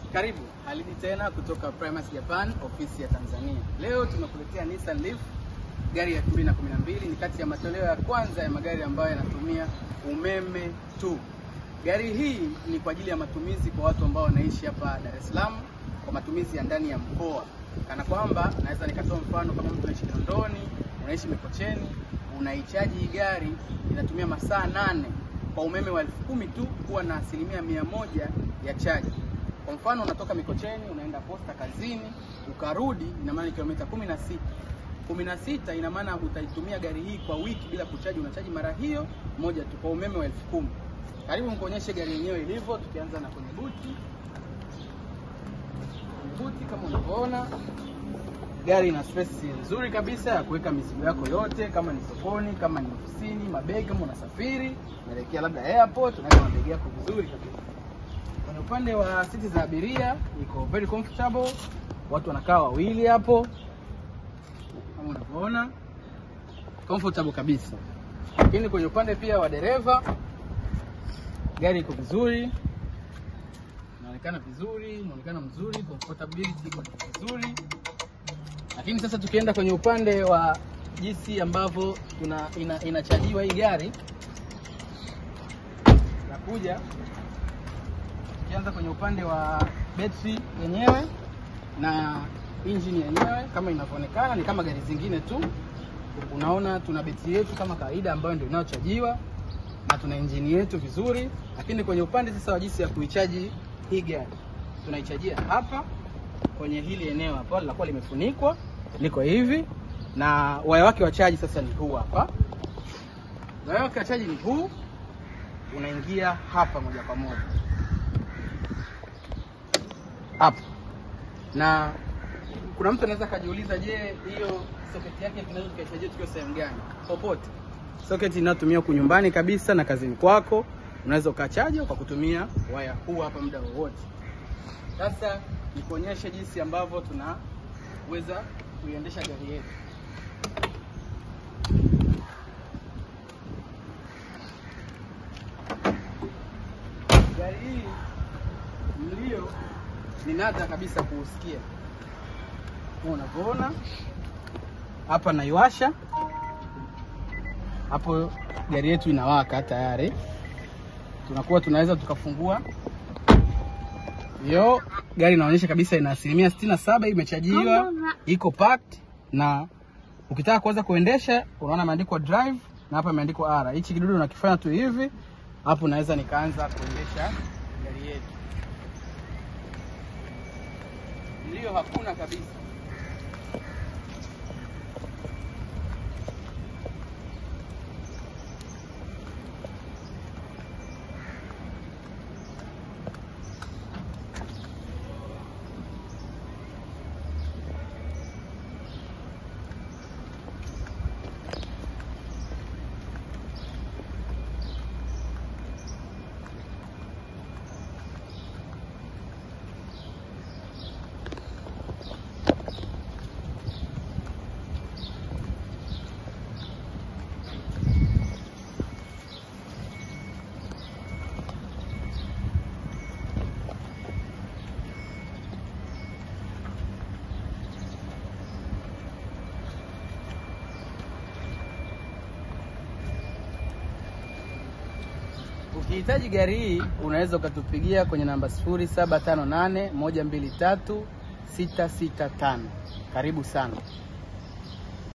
Karibu Halidi tena kutoka Primus Japan, ofisi ya Tanzania. Leo tumekuletea Nissan Leaf, gari ya 2012 ni kati ya matoleo ya kwanza ya magari ambayo yanatumia umeme tu. Gari hii ni kwa ajili ya matumizi kwa watu ambao wanaishi hapa Dar es Salaam, kwa matumizi ya ndani ya mkoa, kana kwamba naweza nikatoa mfano kama mtu anaishi Kinondoni, unaishi Mikocheni, unaichaji hii gari inatumia masaa nane kwa umeme wa elfu kumi tu kuwa na asilimia mia moja ya chaji. Kwa mfano unatoka Mikocheni unaenda Posta kazini ukarudi, ina maana kilomita kumi na sita kumi na sita ina maana utaitumia gari hii kwa wiki bila kuchaji, unachaji mara hiyo moja tu kwa umeme wa elfu kumi. Karibu nikuonyeshe gari yenyewe ilivyo, tukianza na kwenye buti. Kwenye buti kama unavyoona, gari ina space nzuri kabisa ya kuweka mizigo yako yote, kama ni sokoni, kama ni ofisini, mabegi, kama unasafiri unaelekea labda airport, unaweka mabegi yako vizuri kabisa. Kwenye upande wa siti za abiria iko very comfortable, watu wanakaa wawili hapo kama unavyoona comfortable kabisa. Lakini kwenye upande pia wa dereva, gari iko vizuri, inaonekana vizuri, inaonekana mzuri, comfortability iko vizuri. Lakini sasa tukienda kwenye upande wa jinsi ambavyo tuna ina, inachajiwa hii gari nakuja tukianza kwenye upande wa betri yenyewe na injini yenyewe, kama inavyoonekana ni kama gari zingine tu. Unaona tuna betri yetu kama kawaida ambayo ndio inayochajiwa na tuna injini yetu vizuri. Lakini kwenye upande sasa wa jinsi ya kuichaji hii gari, tunaichajia hapa kwenye hili eneo hapa, linakuwa limefunikwa, liko hivi, na waya wake wa chaji sasa ni huu hapa. Waya wake wa chaji ni huu, unaingia hapa moja kwa moja hapa na kuna mtu anaweza akajiuliza, je, hiyo socket yake tunaweza tukaichajia tukiwa sehemu gani? Popote. Socket inayotumia huku nyumbani kabisa na kazini kwako, unaweza ukachaja kwa kutumia waya huu hapa muda wowote. Sasa nikuonyeshe jinsi ambavyo tunaweza kuiendesha gari yetu. Gari hii mlio ni nadra kabisa kuusikia. Kama unavyoona hapa, naiwasha hapo, gari yetu inawaka tayari. Tunakuwa tunaweza tukafungua yo, gari inaonyesha kabisa ina asilimia sitini na saba imechajiwa, iko packed, na ukitaka kuanza kuendesha unaona imeandikwa drive na hapa imeandikwa R. Hichi kidudu unakifanya tu hivi, hapo naweza nikaanza kuendesha gari yetu. Mlio hakuna kabisa. Ukihitaji gari hii unaweza ukatupigia kwenye namba 0758 123 665. Karibu sana.